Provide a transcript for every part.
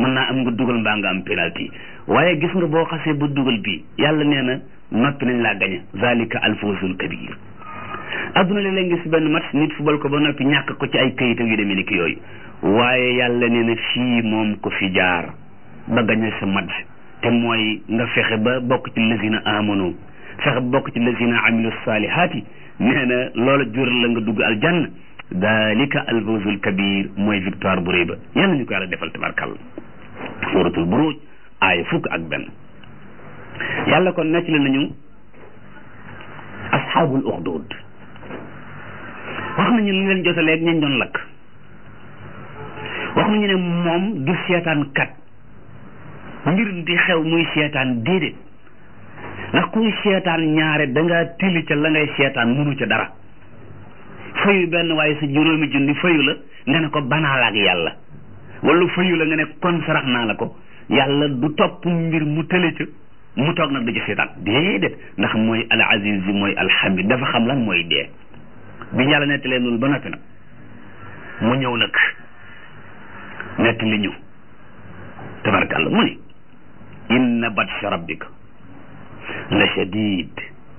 mën naa am nga dugal mbaa nga am penalty waaye gis nga boo xasee ba dugal bii yàlla nee na noppi nañ laa gañe zalika alfawzul kabir adduna léeg-léeg nga si benn match nit fubal ko ba noppi ñàkk ko ci ay këyit yu demee ni ki yooyu waaye yàlla nee na fii moom ko fi jaar ba gañe sa match te mooy nga fexe ba bokk ci lazina amanu fexe ba bokk ci lazina amilu salihaati nee na loola jur la nga dugg aljanna dalika alfawzul kabir mooy victoire bu rëy ba yal nañu ko yàlla defal tabarkàlla suratul buruj aaya fukk ak benn yàlla kon nettali nañu asxaabul uxdud wax nañu lu leen jotaleeg ñañ doon lakk wax nañu ne moom du seetaan kat mbir di xew muy seetaan déedéet ndax kuy seetaan ñaare dangaa tili ca la ngay seetaan munu ca dara fayu benn waaye sa juróomi junni fayu la nga ne ko banaal ak yàlla wala fayu la nga ne kon sarax naa la ko yàlla du topp mbir mu tële ca mu toog nag di ci seetaan déedéet ndax mooy al aziz bi mooy alhamid dafa xam lan mooy dee bi yàlla nettalee loolu ba noppi nag mu ñëw nag nettali ñu tabarkàlla mu ni inna batsha rabbika la shadid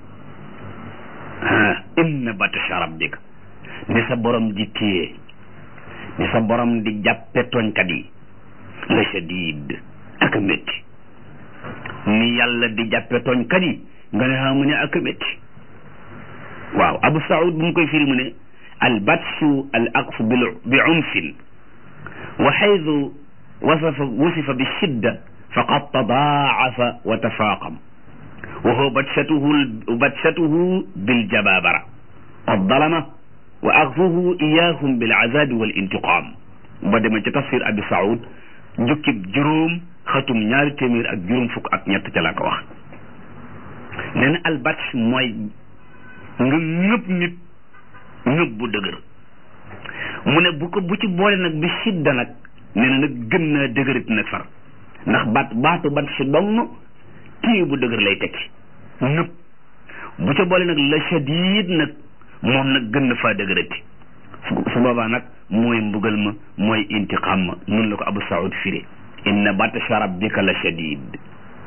ah inna batsha rabbika ni sa borom di téye ni sa borom di jàppe tooñkat yi la shadid ak a métti ni yàlla di jàppe tooñkat yi nga ne xam mu ne ak a métti waaw abu saud bu mu koy firi mu ne al batshu al aqfu bi unfin wa xaydu wasafa wusifa bi shidda faqad tadaacafa wa tafaaqam wa huwa batshatuhu batshatuhu biljababara waddalama wa axfuhu iyahum bilcazabi walintiqaam ba dema ci tafsir abi saud jukkib juróom xatum ñaari téeméer ak juróom fukk ak ñett ca la ko wax nee na albatsh mooy nga ñëpp nit ñëpp bu dëgër mu ne bu ko bu ci boole nag bi sidda nag nee na nag gën naa dëgërit nag far ndax baat baatu bat si dong kii bu dëgër lay tekki nëpp bu ca boole nag la shadid nag moom nag gën na faa dëgërati su boobaa nag mooy mbugal ma mooy intiqam ma nun la ko abu saud firi inna batsha rabbika la shadid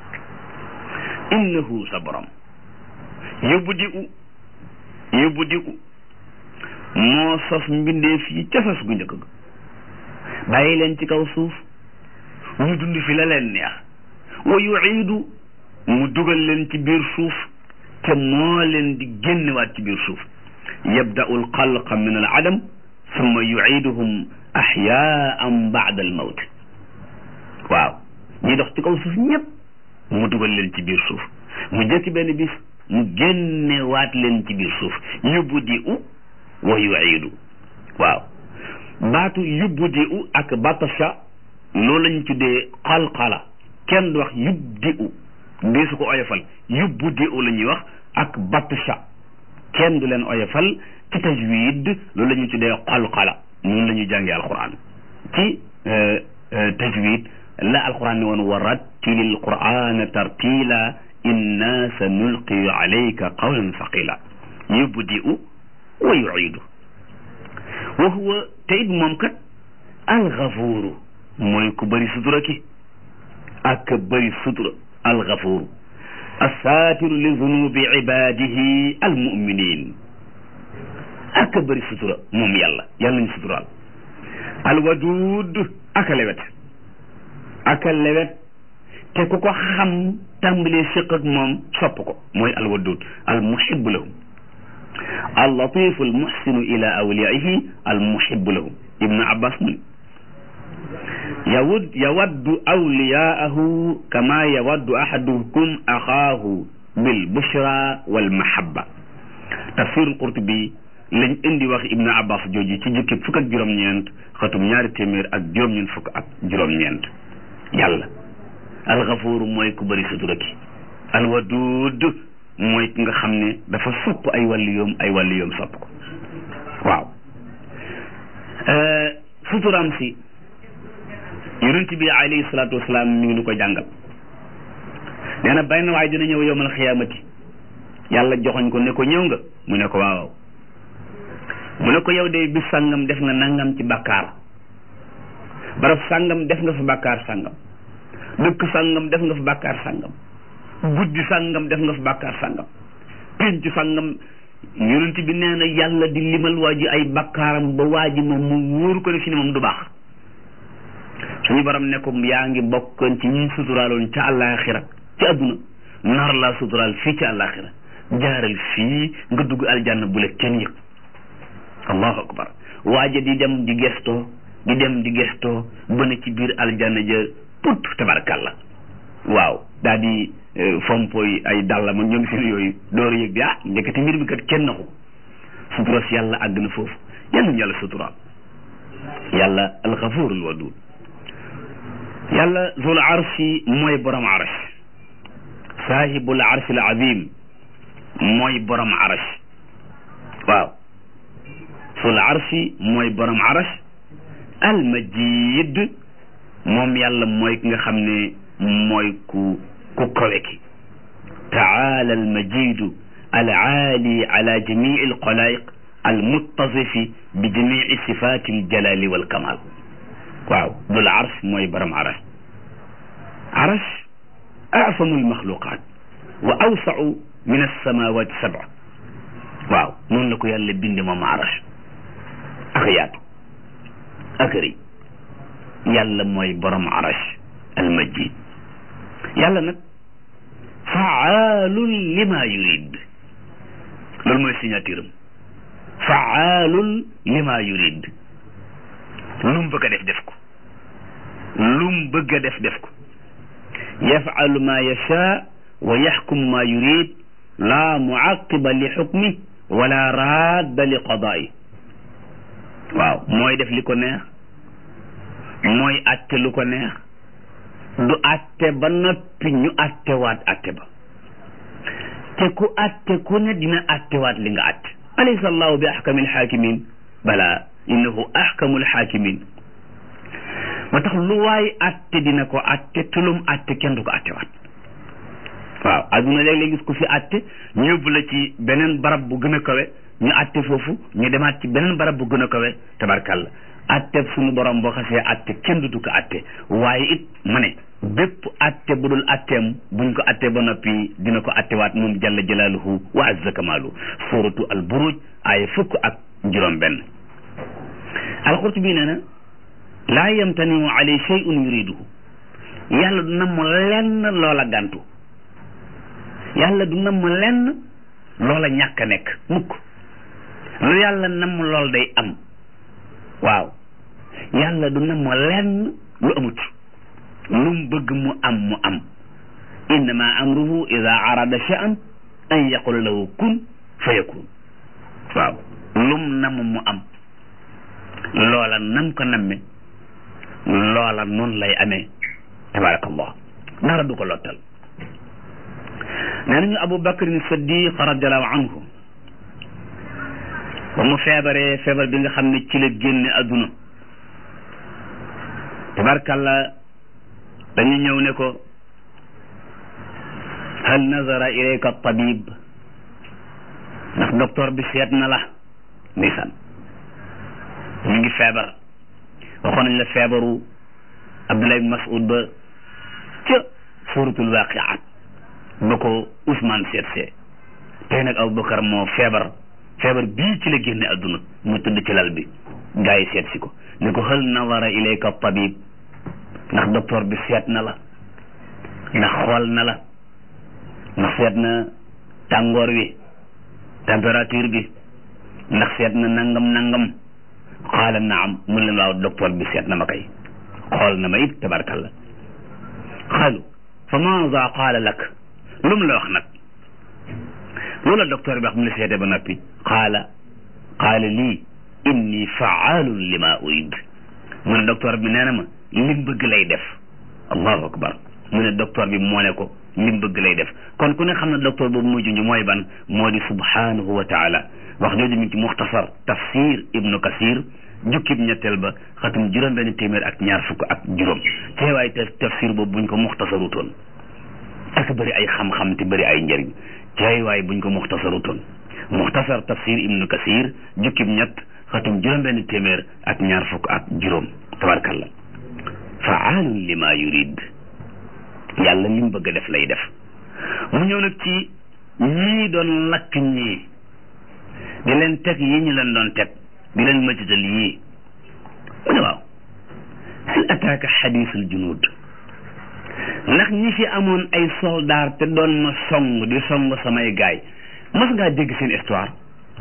innahu sa borom yóbbu di u yóbbu di u moo sos mbindeef yi ca sos gu njëkk ga bàyyi leen ci kaw suuf ñu dund fi la leen neex wa yuiidu mu dugal leen ci biir suuf te moo leen di génnewaat ci biir suuf yabda'u alxalqa min al adam summa yuiiduhum axyaan baada al mawt waaw ñi dox ci kaw suuf ñëpp mu dugal leen ci biir suuf mu jëkki benn bis mu génnewaat leen ci biir suuf yubdi'u wa yuiidu waaw baatu yubdi'u ak batasha loolu lañ tuddee xalxala kenn du wax yubdi'u dee su ko oyofal yubdi'u la ñuy wax ak batasha kenn du leen oyofal ci tajwid loolu la ñuy tuddee xalxala noonu la ñuy jàngee alquran ci tajwid la alquran ne woon wa rattilil qur'ana tartila inna sa nulqi alayka qawlan thaqila yubdi'u wa yu'idu wa huwa te it moom kat alxafuuru mooy ku bëri sutura ki ak bëri sutura alxafuuru assaatiru li zunubi ibadihi almuminin ak bëri sutura moom yàlla yàlla nañu suturaal alwaduud ak lewet ak lewet te ku ko xam tàmbalee séq ak moom sopp ko mooy alwaduud almuhibbu lahum allatifu almuhsinu ila awliyaihi almuhibbu lahum ibnu abbas mu yawud yawaddu awliyaahu kama yawaddu ahadukum axaahu bil bushra wal mahabba tafsirul qurtubi lañ indi wax ibnu abbas jooju ci jukki fukk ak juróom-ñeent xatum ñaari téeméer ak juróom-ñeent fukk ak juróom-ñeent yàlla alxafuuru mooy ku bëri sutura ki alwaduud mooy ki nga xam ne dafa sopp ay wàllu yoom ay wàllu yoom sopp ko waaw suturaam si yonent bi alayhi salaatu wasalaam mi ngi nu ko jàngal nee na benn waay dina ñëw yowmal xiyaamati yàlla joxoñ ko ne ko ñëw nga mu ne ko waaw mu ne ko yow de bis sàngam def nga nangam ci bàkkaar barab sàngam def nga fa bàkkaar sàngam dëkk sàngam def nga fa bàkkaar sàngam guddi sàngam def nga fa bàkkaar sàngam pénc sàngam yonent bi nee na yàlla di limal waa ji ay bakkaaram ba waa ji moom mu wóoru ko ne fi ne moom du baax suñu borom ne ko yaa ngi bokkoon ci ñi suturaaloon ca àllaaxira ci àdduna nar laa suturaal fii ci àllaaxira jaaral fii nga dugg aljanna bu la kenn yëg allahu akbar waaja di dem di gestoo di dem di gestoo ba ne ci biir aljanna ja put tabarkalla waaw daal di fompoy ay dàllam ak ñoom seen yooyu door yëg bi ah njëkkati mbir mi kat kenn naxu sutura si yàlla àgg na foofu yal nañu yàlla suturaal yàlla alxafurul wadud yàlla zul arshi mooy borom arsh saahibul arshil azim mooy borom arsh waaw zul arshi mooy borom arsh al majid moom yàlla mooy ki nga xam ne mooy ku ku kawe ki taala al majidu al aali ala jamii al xalaayiq al muttasifi bi jamii sifaati al jalali wal kamal waaw dul arsh mooy borom arsh arsh asamu al maxluqaat wa awsau min alsamawati sab'a waaw noonu la ko yàlla binde moom arsh ak yaatu ak rëy yàlla mooy borom arsh al majid yàlla nag faalun lima yurid loolu mooy signature am faalun lima yurid lu mu bëgg a def def ko lu mu bëgg a def def ko yafalu ma yacha wa yaxkum ma yurid la muaqiba li xukmi wala radda li qadaayi waaw mooy def li ko neex mooy atte lu ko neex du atte ba noppi ñu attewaat atte ba te ku atte ku ne dina attewaat li nga atte alaysa allahu bi ahkamil hakimin bala innahu ahkamul hakimin ma tax lu waay atte dina ko atte tulum atte kenn du ko attewaat waaw adduna léeg-léeg gis ku fi atte ñu yóbbu la ci beneen barab bu gën a kawe ñu atte foofu ñu demaat ci beneen barab bu gën a kawe tabarkalla atte suñu borom boo xasee atte kenn du ko atte waaye it ma ne bépp atte bu dul atteem buñ ko atte ba noppi dina ko attewaat moom jalla jalaaluhu wa azza kamaalu suratu al buruj ay fukk ak juróom benn alxurtubi nee na laa yamtaniu alay shay'un yuriduhu yàlla du namm lenn loola gàntu yàlla du namm lenn loola ñàkk a nekk mukk lu yàlla namm lool day am waaw yàlla du namm lenn lu amut lum bëgg mu am mu am innama amruhu ida arada sha'an an yaqula lahu kun fa yakun waaw lum namm mu am loola nam ko namme loola noonu lay amee tabarakallah dara du ko lottal nee nañu abu bakrin siddiq radiallahu anhu ba mu feebaree feebar bi nga xam ne ci la génne adduna tabarkalla dañu ñëw ne ko hal nazara ilayka tabib ndax docteur bi seet na la ndeysaan ñu ngi feebar waxoon nañ la feebaru Abdullah ibn Mas'ud ba ca suratul waqiat ba ko Ousmane seet see tey nag Aboubacar moo feebar feebar bii ci la génne adduna mu tëdd ci lal bi gaa yi seet si ko ne ko hal nazara ilayka tabib ndax docteur bi seet na la ndax xool na la ndax seet na tàngoor wi température bi ndax seet na nangam nangam qaala naam mu leen waaw docteur bi seet na ma kay xool na ma it tabarkalla xaalu fa maada qaala lak lu mu la wax nag loolu la docteur bi wax mu la seete ba noppi qaala qaala lii inni faalun lima urid mu ne docteur bi nee na ma lim bëgg lay def allahu akbar mu ne docteur bi moo ne ko lim bëgg lay def kon ku ne xam ne docteur boobu muy junj mooy ban moo di subhanahu wa taala wax jooju mi ngi ci muxtasar tafsir ibnu kasir jukkib ñetteel ba xatum juróom benn téeméer ak ñaar fukk ak juróom teewaay te tafsir boobu buñ ko muxtasarutoon ak bëri ay xam-xam te bëri ay njëriñ teewaay buñ ko muxtasarutoon muxtasar tafsir ibnu kasir jukkib ñett xatum juróom benn téeméer ak ñaar fukk ak juróom tabarkalla faalun lima yurid yàlla li mu bëgg a def lay def mu ñëw nag ci ñii doon lakk ñii di leen teg yi ñu leen doon teg di leen matital yii mu ne waaw hal ataaka xadiisul junuud ndax ñi fi amoon ay soldaar te doon ma song di song samay gaay mas ngaa dégg seen histoire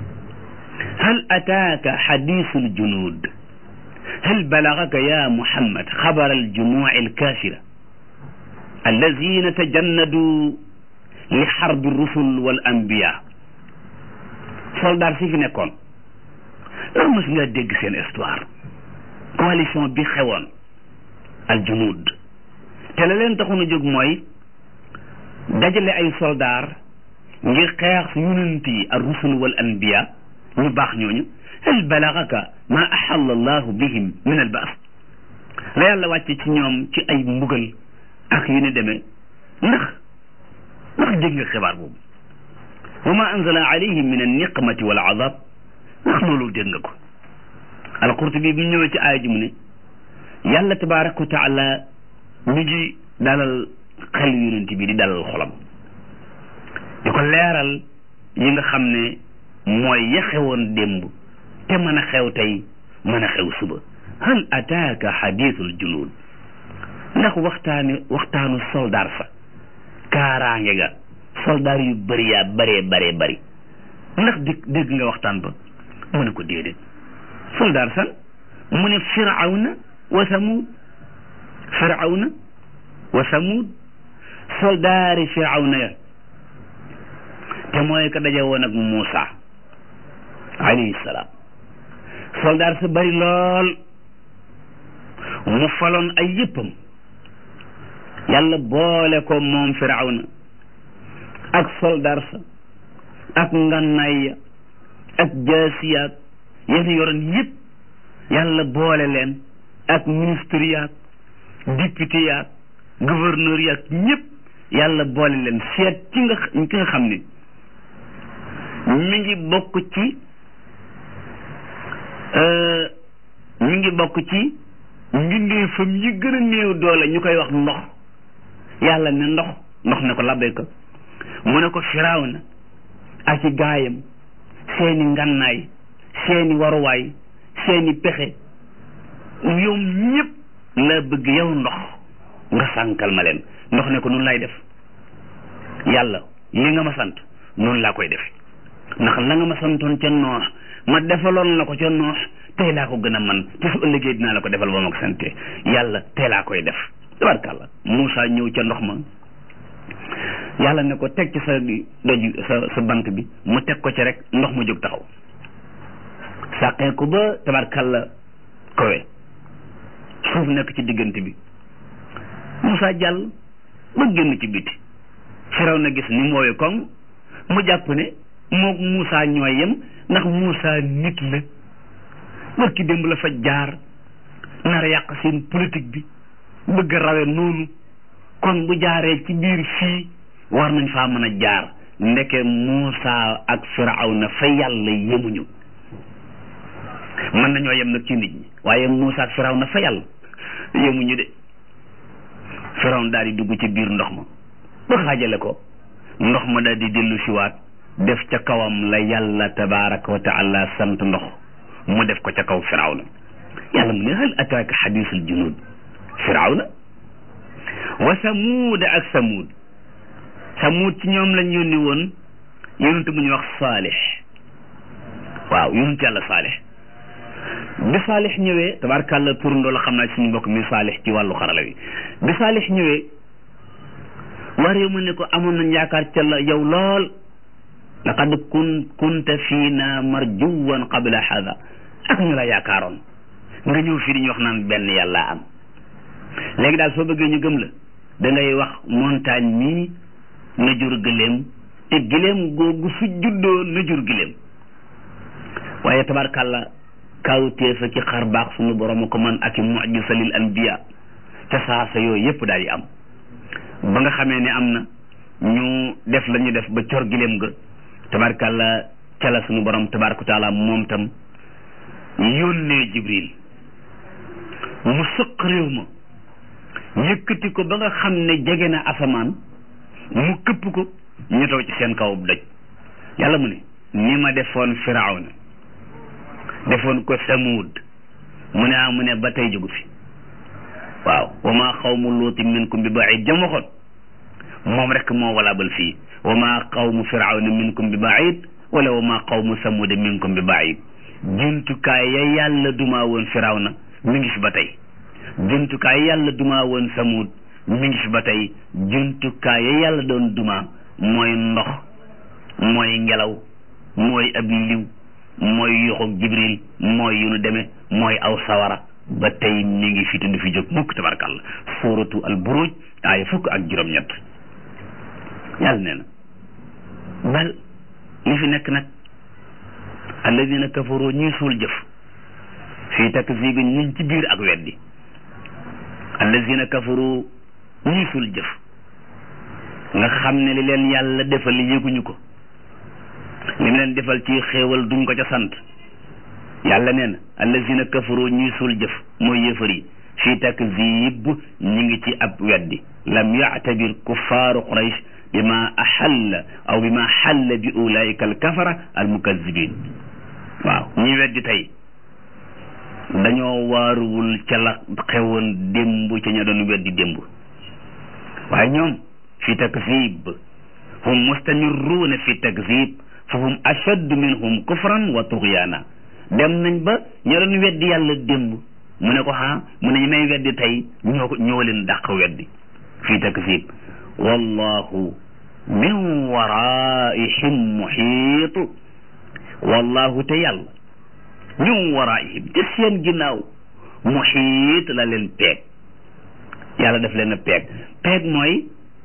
hal ataaka xadiisul junuud hal balagaka ya muhammad xabar aljumuuci alkaafira allazina tajannadu li xarbi rusul wal anbiya soldaar si fi nekkoon ndax mas ngaa dégg seen histoire coalition bi xewoon aljunuud te la leen taxoon a jóg mooy dajale ay soldaar ngir xeex yonent yi ar rusul wal anbiya ñu baax ñooñu hal balagaka ma axalla allahu bihim min al baas la yàlla wàcce ci ñoom ci ay mbugal ak yu ne demee ndax ndax dégg nga xibaar boobu wa ma anzala alayhim min an niqmati wal azab ndax loolu dégg nga ko alqurtubi bi mu ñëwee ci aaya ji mu ne yàlla tabaraka wa taala mi ngi dalal xel yonent bi di dalal xolam di ko leeral yi nga xam ne mooy ya xewoon démb te mën a xew tey mën a xew suba hal ataaka xadiisul junuud ndax waxtaani waxtaanu soldaar sa kaaraange ga soldaar yu bëri yaa bëree bëree bëri ndax dégg dégg nga waxtaan ba mu ne ko déedéet soldaar san mu ne firawna wa samud firawna wa samud soldaari firawna ya te mooy ka daje woon ak Muusa alayhi salaam soldaar sa bari lool mu faloon ay yëppam yàlla boole ko moom firawna ak soldaar sa ak ngannaay ya ak jaasiyaat yéen yoroon yëpp yàlla boole leen ak ministre yaak député yaak gouverneur yaak ñëpp yàlla boole leen seet ci nga ki nga xam ne mi ngi bokk ci mi ngi bokk ci mbindeefam yi gën a néew doole ñu koy wax ndox yàlla ne ndox ndox ne ko labbee ko mu ne ko firaaw na ak i gaayam seeni ngannaay seeni waruwaay seeni pexe ñoom ñëpp la bëgg yow ndox nga sànkal ma leen ndox ne ko nun lay def yàlla li nga ma sant noonu laa koy def ndax la nga ma santoon ca noox ma defaloon la ko ca noox tey laa ko gën a man te su ëllëgee dinaa la ko defal ba ma ko sante yàlla tey laa koy def tabarkàlla Moussa ñëw ca ndox ma yàlla ne ko teg ci sa doj sa sa bant bi mu teg ko ci rek ndox ma jóg taxaw sàqee ko ba tabarkàlla kowe suuf nekk ci diggante bi Moussa jàll ba génn ci biti firaw na gis ni mu woowee koŋ mu jàpp ne moog Moussa ñooy yem ndax Moussa nit la barki démb la fa jaar nar a yàq seen politique bi bëgg a rawe noonu kon bu jaaree ci biir fii war nañ faa mën a jaar ndeke Moussa ak Firawna fa yàlla yemuñu mën nañoo yem nag ci nit ñi waaye Moussa ak Firawna fa yàlla yemuñu de Firawna daal di dugg ci biir ndox ma ba xaajale ko ndox ma daal di dellu siwaat def ca kawam la yàlla tabaraka wa taala sant ndox mu def ko ca kaw Firawna yàlla mu ne hal ataaka xadiisul junuud Firawna wa samuud ak samuud samuud ci ñoom lañ yónni woon yonent bu ñuy wax saalix waaw yonent yàlla saalix bi saalix ñëwee tabaarkàlla turandoo la xam naa suñu mbokk mi saalix ci wàllu xarala wi bi saalix ñëwee war yow mu ne ko amoon nañ yaakaar ca la yow lool laqad kun kunta fiina marjuwan qabla hada ak ñu la yaakaaroon nga ñëw fii di ñu wax naan benn yàlla am léegi daal soo bëggee ñu gëm la da ngay wax montagne mii na jur gëléem te gëléem googu su juddoo na jur gëléem waaye tabarkàlla kawteefa ci xar baax sunu borom ko man ak i mujisa lil anbiya ca saasa yooyu yépp daal di am ba nga xamee ne am na ñu def la ñu def ba cor gëléem ga tabarkàlla ca la sunu borom tabaraka taala moom tam yónnee jibril mu sëq réew ma yëkkati ko ba nga xam ne jege na asamaan mu këpp ko ñu taw ci seen kaw doj yàlla mu ne ni ma defoon firawna defoon ko samuud mu ne ah mu ne ba tey jógu fi waaw wa maa xawmu luuti minkum bi baid jam waxoon moom rek moo walaabal fii wa maa qawmu firawna minkum bi baid wala wa maa qawmu samuuda minkum bi baid jumtukaay ya yàlla dumaa woon firawna mi ngi fi ba tey jumtukaay yàlla dumaa woon samuud mi ngi fi ba tey jumtukaay ya yàlla doon dumaa mooy ndox mooy ngelaw mooy ab liw mooy yoxoog jibril mooy yu nu demee mooy aw sawara ba tey mi ngi fi te du fi jóg mukk tabarkàlla suuratu al buruj aaya fukk ak juróom-ñett yàlla nee na bal li fi nekk nag alladina kafaru ñuy suul jëf fii takzibin ñuñ ci biir ak weddi alladina kafaru ñuy suul jëf nga xam ne li leen yàlla defal yëguñu ko li mu leen defal ci xéewal duñ ko ca sant yàlla nee na allazina kafaru ñuy suul jëf mooy yëfar yi fii takzib ñi ngi ci ab weddi lam yactabir kuffaaru quraysh bima axalla aw bima xalla bi ulaika alkafara almukazibin waaw ñi weddi tey dañoo waaruwul ca la xewoon démb ca ña doon weddi démb waaye ñoom fi takzib hum mustamirruuna fi takzib fa hum ashaddu minhum kufran wa tughyaana dem nañ ba ña doon weddi yàlla démb mu ne ko ha mu ne ñu may weddi tey ñoo ko ñoo leen dàq weddi fi takzib wallahu min waraihim muhiitu wallahu te yàlla min waraihim te seen ginnaaw muhiit la leen peeg yàlla daf leen a peeg peeg mooy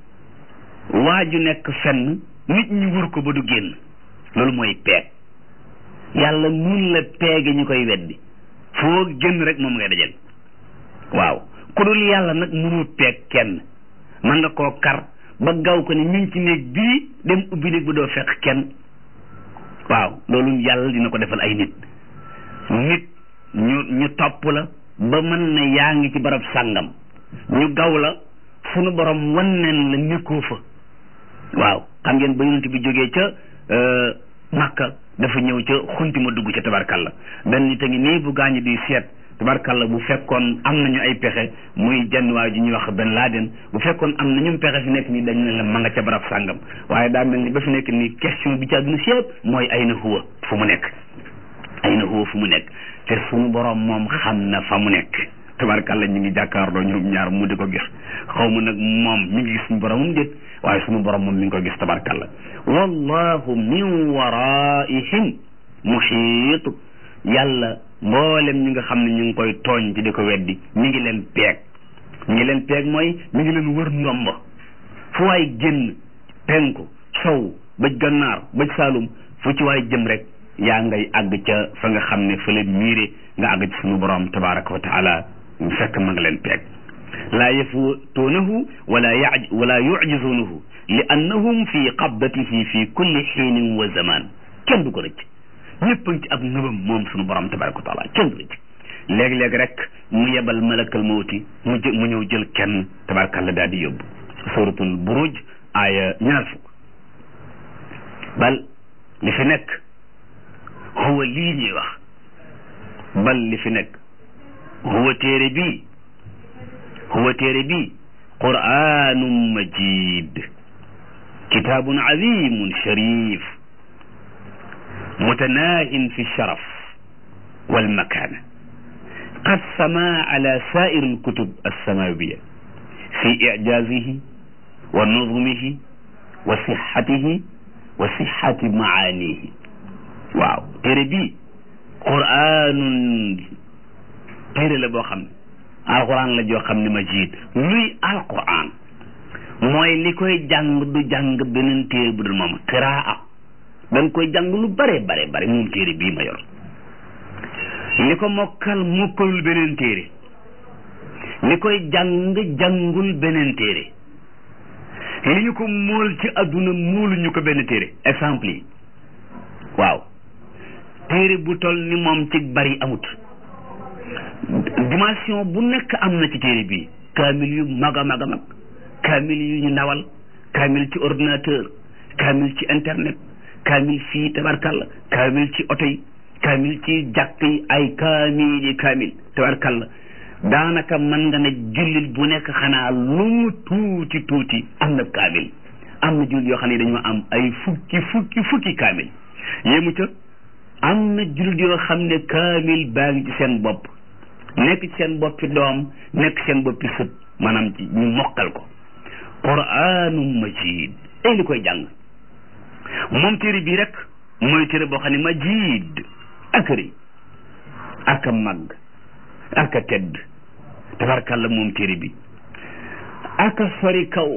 waaju nekk fenn nit ñi wër ko ba du génn loolu mooy peeg yàlla mun la peege ñu koy weddi foo génn rek moom ngay dajal waaw ku dul yàlla nag mënul peeg kenn mën nga koo kar ba gaw ko ni mi ngi ci néeg bii dem ubbi néeg ba doo fekk kenn waaw loolu yàlla dina ko defal ay nit nit ñu ñu topp la ba mën na yaa ngi ci barab sàngam ñu gaw la sunu borom wanneen la nekkoo fa waaw xam ngeen ba yonent bi jógee ca Makka dafa ñëw ca xunti ma dugg ca tabarkalla benn nit a ngi nii bu gaañu di seet tabarkalla bu fekkoon am nañu ay pexe muy jenn waay ji ñuy wax Ben Laden bu fekkoon am nañu pexe fi nekk nii dañ ne la ma nga ca barab sàngam waaye daa mel ni ba fi nekk nii question bi ci àdduna si yëpp mooy ay na huwa fu mu nekk ay na huwa fu mu nekk te suñu borom moom xam na fa mu nekk tabarkalla ñu ngi jàkkaarloo ñoom ñaar mu di ko gis xaw ma nag moom mi ngi gis suñu boromam déet waaye suñu borom moom mi ngi ko gis tabarkalla wallahu min waraihim muhiit yàlla mboolem ñi nga xam ne ñu ngi koy tooñ ci di ko weddi mi ngi leen peeg mi ngi leen peeg mooy mi ngi leen wër ndomba fu waay génn penku sow bëj gannaar bëj saalum fu ci waay jëm rek yaa ngay àgg ca fa nga xam ne fa la miire nga àgg ci suñu borom tabaraka wa taala fekk ma nga leen peeg laa yafutuunahu wala yaj wala yujizuunahu li annahum fi qabdatihi fi kulli xiinin wa zaman kenn du ko rëcc ñëpp a ngi ci ab nëbam moom suñu borom tabaraka wa taala kenn du rëcc léeg-léeg rek mu yebal malakal mawti mu jë mu ñëw jël kenn tabarakalla daal di yóbbu suratul buruj aaya ñaar fukk bal li fi nekk huwa lii ñuy wax bal li fi nekk huwa téere bii huwa téere bii qur'anun majid kitaabun azimun sharif mutanahin fi sharaf walmakana qad sama ala sair alkutub alsamawiya fi ijazihi wa nuzmihi wa sixatihi wa sixati maanihi waaw téere bii qur'anun téere la boo xam ne alquran la joo xam ne majid luy alquran mooy li koy jàng du jàng beneen téere bu dul moom qiraa dañ koy jàng lu bare bare bare moom téere bii ma yor li ko mokkal mokkalul beneen téere li koy jàng jàngul beneen téere li ñu ko mool ci adduna moolu ñu ko benn téere exemple yi waaw téere bu toll ni moom ci bari amut dimension bu nekk am na ci téere bii kaamil yu mag a mag a mag kaamil yu ñu ndawal kaamil ci ordinateur kaamil ci internet kaamil fii tabarkalla kaamil ci oto yi kaamil ci jàkk yi ay kaamil yi kaamil tabarkalla daanaka mën nga ne jullit bu nekk xanaa lu mu tuuti tuuti am na kaamil am na jullit yoo xam ne dañoo am ay fukki fukki fukki kaamil yéemu ca am na jullit yoo xam ne kaamil baa ngi ci seen bopp nekk ci seen boppi doom nekk seen boppi sët maanaam ci ñu mokkal ko quraanum majid ay li koy jàng moom téere bii rek mooy téere boo xam ne majid ak rëy ak a màgg ak a tedd tabarkàlla moom téere bi ak a sori kaw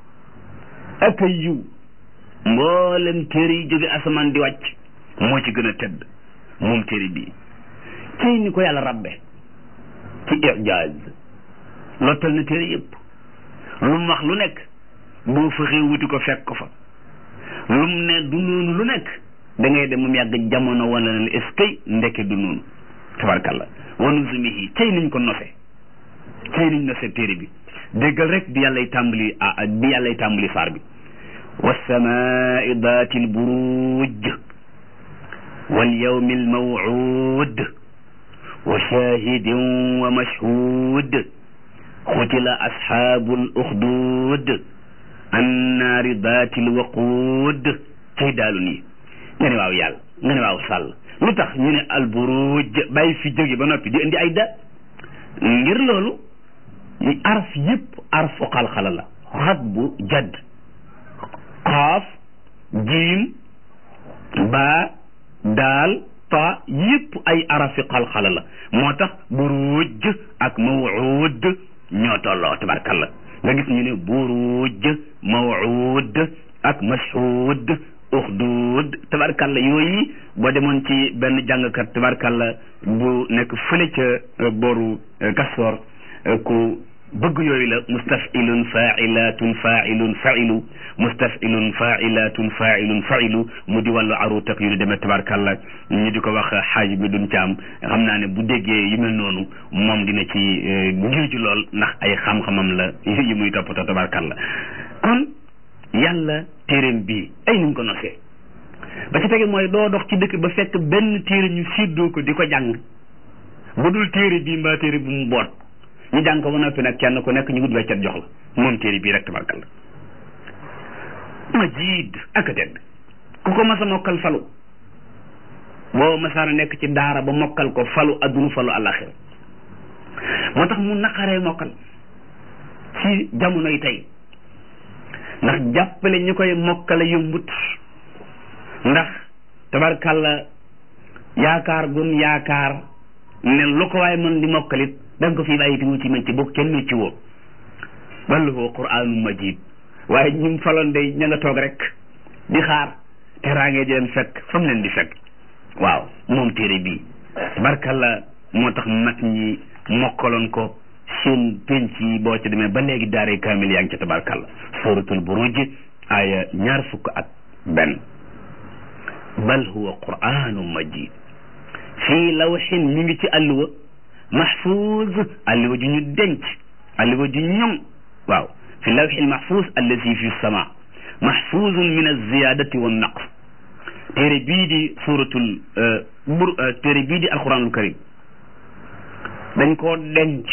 ak a yiw mboolem téere yi jóge asamaan di wàcc moo ci gën a tedd moom téere bi cey ni ko yàlla rabbe ci ijaaz lottal na téere yëpp lu mu wax lu nekk boo fexee wuti ko fekk ko fa lu mu ne du noonu lu nekk da ngay dem mu yàgg jamono wala na est-ce que ndeke du noonu tabarkàlla wanu zumihi cey niñ ko nose cey niñ nose téere bi déggal rek bi yàllay tàmbali ah bi yàllay tàmbali saar bi wasamaai daati lburuj walyawmi almawcuud wa shahidin wa mashhuud xutila asxaabu luxduud annaari daati lwaquud cay daalu nii nga ne waaw yàlla nga ne waaw sàll lu tax ñu ne alburuj bàyyi fi jóge ba noppi di indi ay da ngir loolu araf yëpp arfu xalxala la xat bu jadd xaaf jiim baa daal ta yëpp ay arafi xalxala la moo tax buruj ak mawuud ñoo tolloo tabarkalla nga gis ñu ne buruj mawuud ak mashhuud uxduud tabarkalla yooyu boo demoon ci benn jàngkat tabarkalla bu nekk fële ca booru Kastoor ku bëgg yooyu la mustafilun failatun failun failu mustafilun failatun failun failu mu di wàllu arut ak yu ni demee tabarkalla ñu di ko wax xaaj bi duñ ci am xam naa ne bu déggee yu mel noonu moom dina ci ngir ji lool ndax ay xam-xamam la yi muy toppatoo tabarkalla kon yàlla téeréem bii ay nuñ ko nosee ba ci tege mooy doo dox ci dëkk ba fekk benn téere ñu séddoo ko di ko jàng bu dul téere bii mbaa téere bu mu boot ñu jàng ko ba noppi nag kenn ku nekk ñu wut weccet jox la moom téere bii rek tabarkal la majiid ak a tedd ku ko mas a mokkal falu boo masaana nekk ci daara ba mokkal ko falu adduna falu àllaxira moo tax mu naqaree mokkal ci jamono yi tey ndax jàppale ñu koy mokkale yombut ndax tabarkalla yaakaar gun yaakaar ne lu ko waaye mën di mokkalit da nga ko fii bàyyi ti wuti mécc boo kenn mécc woo bal huwa qur'aanu majid waaye ñum faloon day ña nga toog rek di xaar teraangee di leen fekk fa mu leen di fekk waaw moom téere bii tabarkalla moo tax mag ñi mokkaloon ko seen penc yi boo ci demee ba léegi daare kaamil yaa ngi ca tabarkalla suratul buruj aya ñaar fukk ak benn bal huwa qur'aanu majid fii lawxin mi ngi ci alluwa mahfuz alluwa ju ñu denc alluwa ju ñoŋ waaw fi lawxi lmahfuz allazi fi sama mahfuzun min alziyadati wa naqs téere bii di suratul bur téere bii di alquranul karim dañ koo denc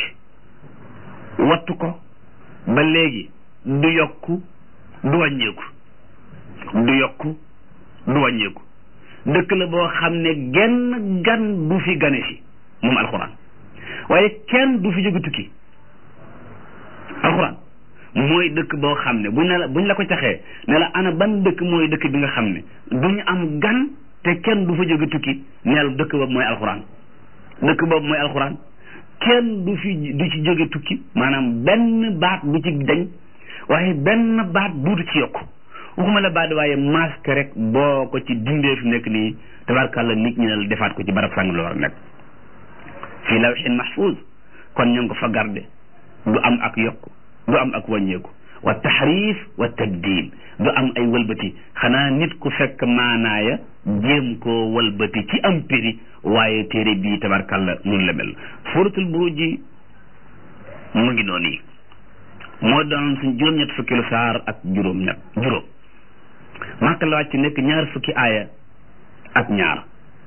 wattu ko ba léegi du yokku du wàññeeku du yokku du wàññeeku dëkk la boo xam ne genn gan du fi gane si moom alxuraan waaye kenn du fi jóge tukki alxuraan mooy dëkk boo xam ne buñ ne la buñ la ko caxee ne la ana ban dëkk mooy dëkk bi nga xam ne duñu am gan te kenn du fa jóge tukki neel dëkk boobu mooy alxuraan dëkk boobu mooy alxuraan kenn du fi du ci jóge tukki maanaam benn baat du ci dañ waaye benn baat duutu ci yokk waxuma la baat waaye masque rek boo ko ci dindee fi nekk nii tabarkàlla nit ñi la defaat ko ci barab sàng la war a nekk fii lawxin mahfuz kon ñu ngi ko fa garde du am ak yokk du am ak wàññeeku wa taxrif wa tabdil du am ay wëlbati xanaa nit ku fekk maanaaya jéem koo wëlbati ci am péri waaye téere bii tabarkàlla mun la mel suratul buruj ji mu ngi noonu yi moo doon suñ juróom-ñett fukki lu saar ak juróom-ñett juróom Makka la wàcc nekk ñaar fukki aaya ak ñaar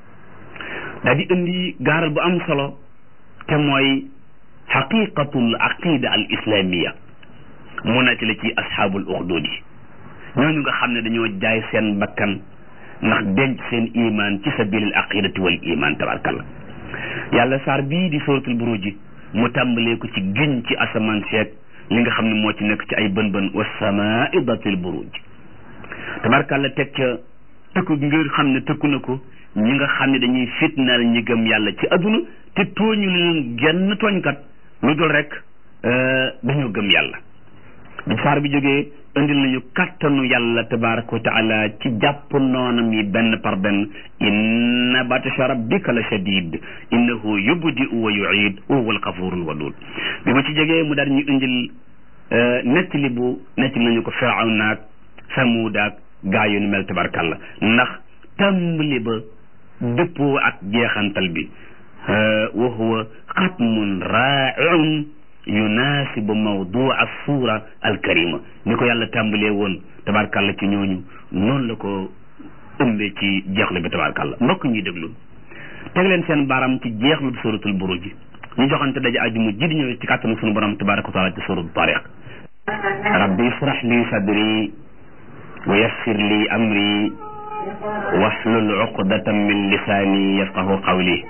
daa di indi gaaral bu am solo te mooy xaqiqatul aqida al islamia mu nekk la ci asxaabul uxdud yi ñooñu nga xam ne dañoo jaay seen bakkan ndax denc seen iman ci sabilil aqidati wal iman tabarkalla yàlla saar bii di suratul buruji mu tàmbalee ko ci giñ ci asamaan seeg li nga xam ne moo ci nekk ci ay bën bën wasamaai datil buruj tabarkalla teg ca tëkku ngir xam ne tëkku na ko ñi nga xam ne dañuy fitnaal ñi gëm yàlla ci adduna te tooñu leen genn tooñkat lu dul rek dañoo gëm yàlla bi saar bi jógee indil nañu kattanu yàlla tabaraka wa taala ci jàpp noonam yi benn par benn inna batasha rabbika la shadid innahu yubdi wa yuid wa huwa alxafurul wadud bi ma ci jógee mu daal ñu indil nettali bu nettali nañu ko firawna ak samuud ak gaa yu ni mel tabarakàllah ndax tàmbali ba dëppoo ak jeexantal bi wa huwa xatmun raa'iun yunaasibu mawdua suura alkarima ni ko yàlla tàmbalee woon tabarkàlla ci ñooñu noonu la ko ëmbee ci jeexlu bi tabarkàlla mbokk ñuy déglu teg leen seen baram ci jeexlu bi suratul buruj ji ñu joxante daje àjjuma ji di ñëwee ci kàttanu sunu borom tabaraka wa taala ci suratul tariq rabbi israh li sadri wa yassir li amri wahlul uqdatan min lisaani yafqahu qawli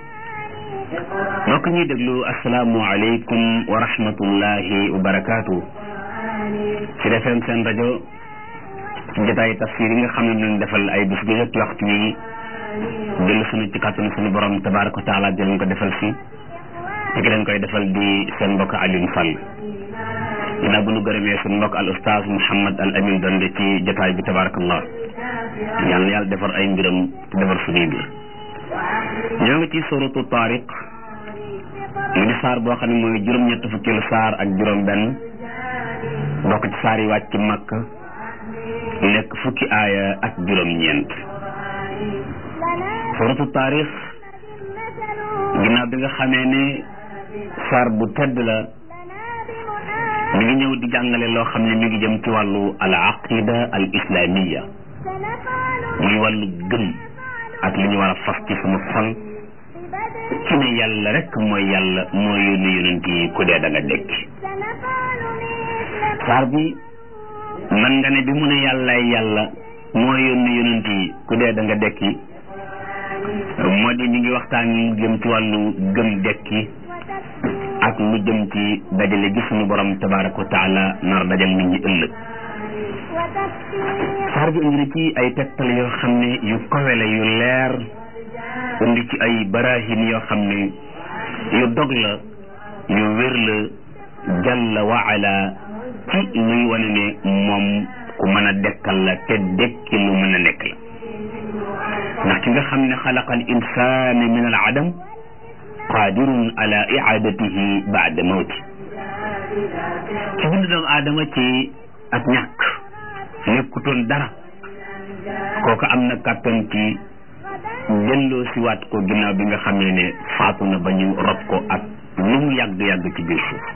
mbokk ñuy déglu asalaamualeykum wa rahmatullahi wa barakaatu ci defeen seen rajo ci jotaay tafsir yi nga xam ne ñu defal ay bés gu jot waxtu wi dellu sunu ci kàttanu sunu borom tabaraka wa taala di leen ko defal si te ki leen koy defal di seen mbokk Alioune Fall ginnaaw bu nu gërëmee sunu mbokk al ustaaz Mouhamed al Amin Donde ci jotaay bi tabarakallah yàlla na yàlla defar ay mbiram te defar suñuy mbir ñoo ngi ci suratu tariq mu di saar boo xam ne mooy juróom-ñett fukkeelu saar ak juróom-benn bokk ci saar yi wàcc ci makk nekk fukki aaya ak juróom-ñeent suratu tariq ginnaaw bi nga xamee ne saar bu tedd la mi ngi ñëw di jàngale loo xam ne mi ngi jëm ci wàllu al aqida al islamiya muy wàllu gëm ak li ñu war a fas ci sama xol ci ne yàlla rek mooy yàlla moo yónni yonent yi ku dee da nga dekki saar bi man nga ne bi mu ne yàllaay yàlla moo yónni yonent yi ku dee da nga dekki moo di ñu ngi waxtaan mu jëm ci wàllu gëm dekki ak lu jëm ci dajale gi suñu borom tabaraka wa taala nar dajal nit ñi ëllëg saar bi indi na ci ay tegtal yoo xam ne yu kawe la yu leer indi ci ay barahin yoo xam ne yu dog la yu wér la jalla wa ala ci luy wane ne moom ku mën a dekkal la te dekki lu mën a nekk la ndax ki nga xam ne xalaqa al insana min al adam qadirun ala iadatihi baada mawti ci bind doomu aadama ci ak ñàkk nekkutoon dara kooku am na kàttan ci delloo si waat ko ginnaaw bi nga xamee ne faatu na ba ñu rob ko ak lu mu yàgg-yàgg ci biir suuf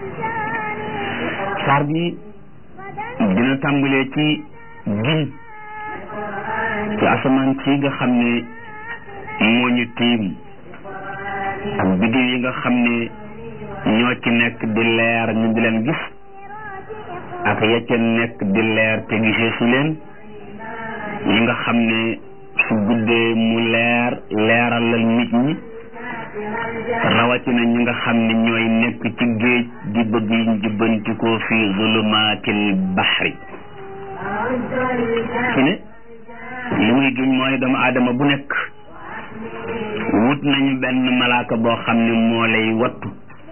saar bi dina tàmbalee ci giñ ci asamaan si nga xam ne moo ñu tiim ak biddiw yi nga xam ne ñoo ci nekk di leer ñu di leen gis ak ya ca nekk di leer te gisee su leen yi nga xam ne su guddee mu leer leeralal nit ñi rawatina ñi nga xam ne ñooy nekk ci géej di bëgg jubbantikoo fi zulumaatil baxri su ne li muy giñ mooy doomu aadama bu nekk wut nañu benn malaaka boo xam ne moo lay wattu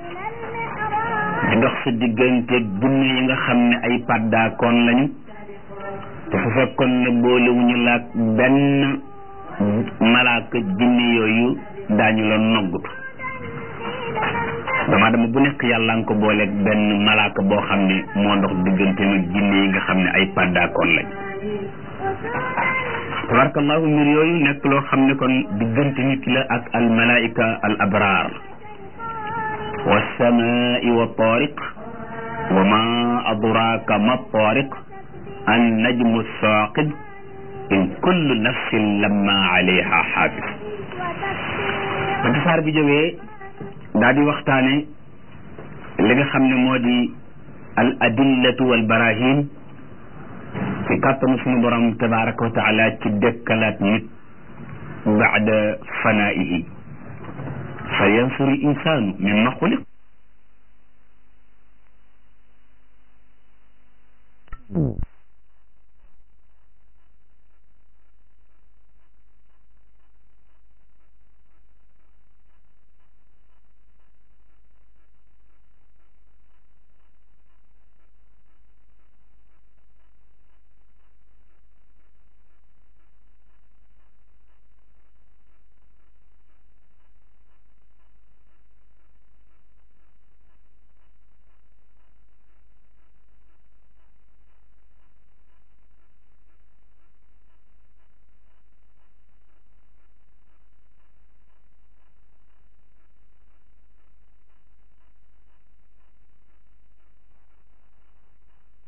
di dox sa diggante gunne yi nga xam ne ay paddaakoon lañu te su fekkoon ne boolewuñu laak benn malaaka jinne yooyu daañu la noggutu dama dama bu nekk yàlla nga ko booleeg benn malaaka boo xam ne moo dox diggante nag jinne yi nga xam ne ay paddaakoon lañ tabarakallahu mbir yooyu nekk loo xam ne kon diggante nit la ak al malaika al abraar wa samaai wa tariq wa ma adraka ma tariq an najmu saqib in kullu nafsin lamma alayha xaafis ba saar bi jógee daa di waxtaane li nga xam ne moo di al adillatu wal barahin ci kàttanu sunu borom tabaraka wa taala ci dëkkalaat nit baada fanaihi fa yansuru insaanu mimma xuliq